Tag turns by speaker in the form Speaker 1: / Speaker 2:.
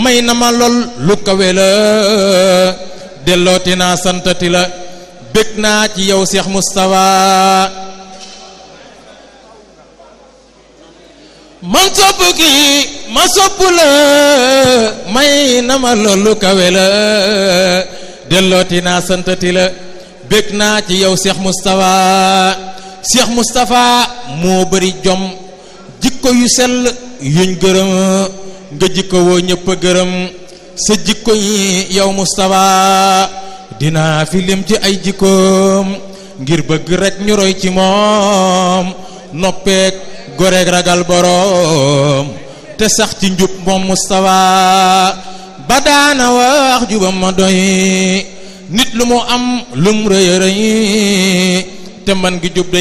Speaker 1: may na ma lool lu kawe la dellooti naa santati la bég naa ci yow Cheikh Moustapha man sopp kii ma sopp la may na ma lool lu kawe la dellooti naa santati la bég naa ci yow Cheikh Moustapha Cheikh Moustapha moo bari jom jikko yu sell yuñ gërëm nga jikko woo ñëpp a gërëm sa jikko yi yow Moustapha dinaa fi lim ci ay jikkoom ngir bëgg rek ñu roy ci moom noppeek goreeg ragal boroom te sax ci njub moom Moustapha ba daana wax jubam ma doy nit lu mu am lum rëy rëy te man gi jub